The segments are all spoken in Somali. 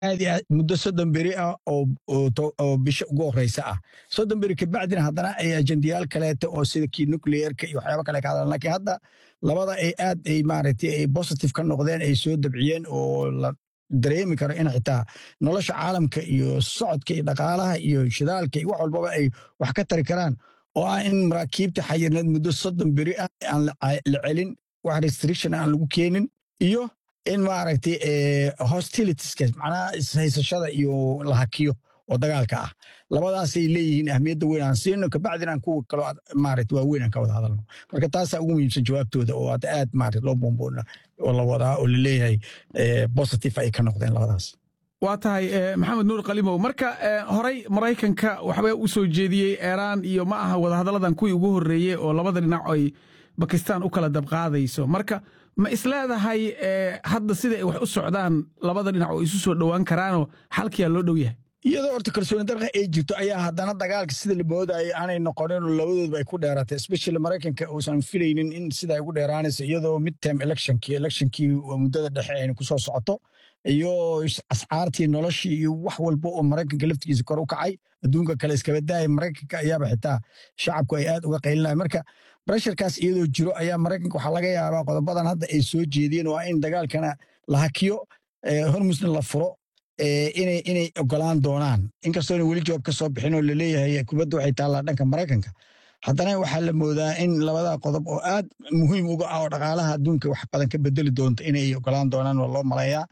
aad iyo aad muddo soddon beri ah oo bisha ugu horeysa ah soddon beri kabacdina haddana ay ajendayaal kaleete oo sida kii nucleerka iyo waxyaaba kale ka hadlaan laakiin hadda labada ay aad ay maaragtay ay positive ka noqdeen ay soo dabciyeen oo la dareemi karo in xitaa nolosha caalamka iyo socodka iyo dhaqaalaha iyo shidaalka iyo wax walbaba ay wax ka tari karaan oo ah in maraakiibta xayirneed muddo soddon beri ah aan la celin wax restriction aan lagu keenin iyo in maaragtay hostilitieska macnaha ishaysashada iyo la hakiyo oo dagaalka ah labadaasay leeyihiin ahmiyadda weyn aan siino kabacdina aan kuwa kaloo maaragtay waaweyn aan ka wada hadalno marka taasaa ugu muhiimsan jawaabtooda oo aad aad maaragtay loo boomboona oo la wadaa oo la leeyahay positive ay ka noqdeen labadaas waa tahay maxamed nuur kalimow marka horey maraykanka waxba u soo jeediyey eeraan iyo ma aha wadahadalladan kuwii ugu horreeyey oo labada dhinac ay bakistaan u kala dabqaadayso marka ma isleedahay hadda sida ay wax u socdaan labada dhinac oo isu soo dhowaan karaanoo xalkiyaa loo dhow yahay iyadoo horta kalsooni darqa ay jirto ayaa haddana dagaalka sida la moodaya aanay noqonin labadoodba ay ku dheeraatay especially maraykanka uusan filaynin in sida ay ugu dheeraanayso iyadoo midterm electionkii electionkii muddada dhexe ayna ku soo socoto iyo ascaartii noloshii iyo wax walba oo maraykanka laftigiisa kor u kacay adduunka kale iskaba daaya maraykanka ayaaba xitaa shacabku ay aad uga qaylinaya marka bresharkaas iyadoo jiro ayaa maraykanka waxaa laga yaabaa qodobadan hadda ay soo jeediyeen oo in dagaalkana la hakiyo hormusna la furo inay ogolaan doonaan inkastoona weli jawaab ka soo bixin oo laleeyahay kubadda waxay taallaa dhanka maraykanka haddana waxaa la moodaa in labada qodob oo aad muhiim uga ah oo dhaqaalaha adduunka wax badan ka bedeli doonto inay ogolaan doonaan waa loo malayaa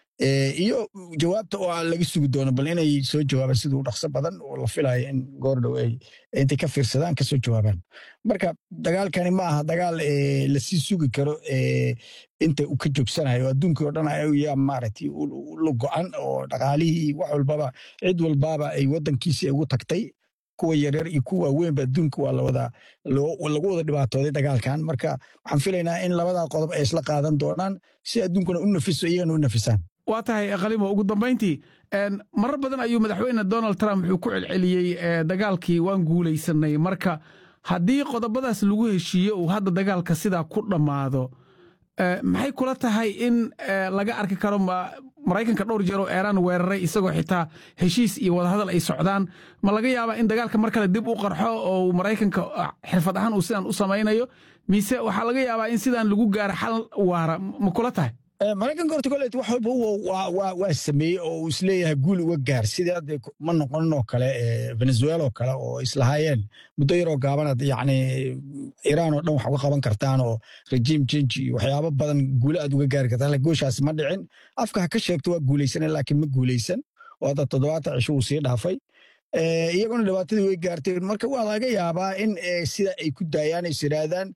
iyo jawaabta oo laga sugi doono bal inay soo jawaabaan siduu dhaqso badan oo la filayo in goordhow ay intay ka fiirsadaan kasoo jawaabaan marka dagaalkani ma aha dagaal lasii sugi karo inta uu ka joogsanayo adduunkii oo dhan ayaa maaragtay la go-an oo dhaqaalihii wax walbaba cid walbaba ay waddankiisii ugu tagtay kuwa yaryar iyo kuwa waaweynba adduunka waa lawada lagu wada dhibaatooday dagaalkan marka waxaan filaynaa in labada qodob ay isla qaadan doonaan si adduunkuna u nafiso iyagana u nafisaan waa tahay kalimo ugu dambayntii marar badan ayuu madaxweyne donald trump wuxuu ku celceliyey dagaalkii waan guulaysanay marka haddii qodobadaas lagu heshiiye uu hadda dagaalka sidaa ku dhammaado maxay kula tahay in laga arki karo maraykanka dhowr jeer oo eeraan weeraray isagoo xitaa heshiis iyo wadahadal ay socdaan ma laga yaabaa in dagaalka mar kale dib u qarxo oo maraykanka xirfad ahaan uu sidan u samaynayo mise waxaa laga yaabaa in sidaan lagu gaaro xal waara ma kula tahay maraykanka horta kolet wax walba waa sameeyey oo uu isleeyahay guul uga gaar sidii hadda ma noqonin oo kale venezuela oo kale oo islahaayeen muddo yaroo gaabanad yacni iiraan oo dhan wax uga qaban kartaan oo rejiim change iyo waxyaabo badan guulo aad uga gaari kartaan gooshaasi ma dhicin afka ha ka sheegto waa guulaysanay laakiin ma guulaysan oo hadda toddobaatan cisho uu sii dhaafay iyaguna dhibaatadii way gaartay marka waa laga yaabaa in sida ay ku daayaan is yidhaahdaan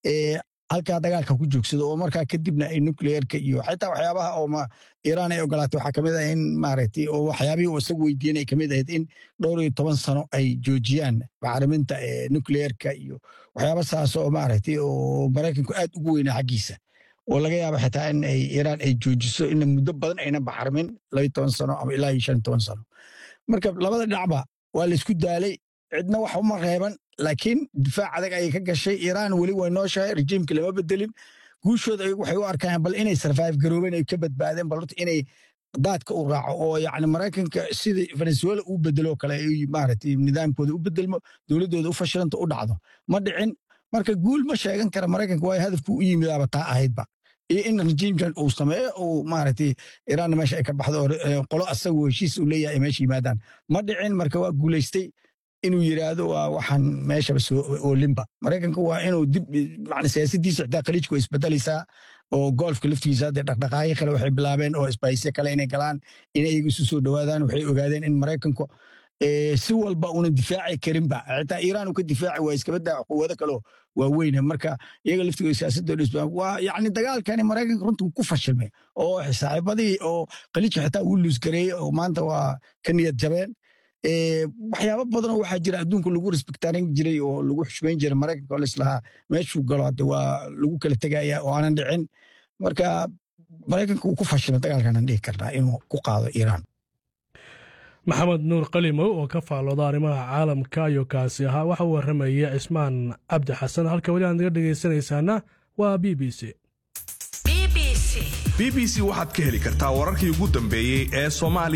halkaa dagaalka ku joogsado oo markaa kadibna ay nucleerka iyo xitaa waxyaabaha oo iiraan ay ogolaatay waxaa kamid ah in maaragtay oo waxyaabihii uu isagu weydiiyeen ay kamid ahayd in dhowr iyo toban sano ay joojiyaan bacriminta nucleerka iyo waxyaaba saas oo maaragtay oo maraykanku aad ugu weynaa xaggiisa oo laga yaaba xitaa in ay iiraan ay joojiso in muddo badan ayna bacrimin labayo toban sano ama ilaa iyo shan toban sano marka labada dhinacba waa laysku daalay cidna wax uma reeban laakiin difaac adag ayay ka gashay iiraan weli way nooshahay rejiimka lama bedelin guushooda waxay u arkaan bal inay sarfaif garoobeen ay ka badbaadeen bal horta inay daadka u raaco oo yacni maraykanka sida venezuela uu bedelo kale ay maaragtay nidaamkooda u bedelmo dowladdooda u fashilanta u dhacdo ma dhicin marka guul ma sheegan kara maraykanka waayo hadafku u yimidaaba taa ahaydba iyo in rejiimkan uu sameeyo uu maaragtay iiraanna meesha ay ka baxdo oo qolo asagoo heshiis uu leeyahay ay meesha yimaadaan ma dhicin marka waa guulaystay inuu yidhaahdo waa waxaan meeshaba soo oolinba maraykanka waa inuu dib macna siyaasadiisa xitaa khaliijku way isbedelaysaa oo golfka laftigiisa haddee dhaqdhaqaaqyo kale waxay bilaabeen oo isbaysyo kale inay galaan inay iyagu isu soo dhowaadaan waxay ogaadeen in maraykanku si walba una difaaci karinba xitaa iiraan uu ka difaaci waa iskaba daa quwado kaleo waaweyne marka iyaga laftigooda siyaasadooda isbaa waa yacni dagaalkani maraykanka runtii ku fashilmay oo saaxiibadii oo khaliijka xitaa uu luusgareeyey oo maanta waa ka niyad jabeen waxyaabo badanoo waxaa jira adduunka lagu respektaarin jiray oo lagu xushmayn jiray maraykanka oo laislahaa meeshuu galo hadde waa lagu kala tegaya oo aanan dhicin marka maraykanka uu ku fashilay dagaalkanan dhihi karnaa inuu ku qaado iiraan maxamed nuur qalimow oo ka faallooda arrimaha caalamka ayuu kaasi ahaa waxa uu warramaya cismaan cabdi xasan halka weli aad naga dhegaysanaysaana waa b b c b b c waxaad ka heli kartaa wararkii ugu dambeeyey ee soomaaliya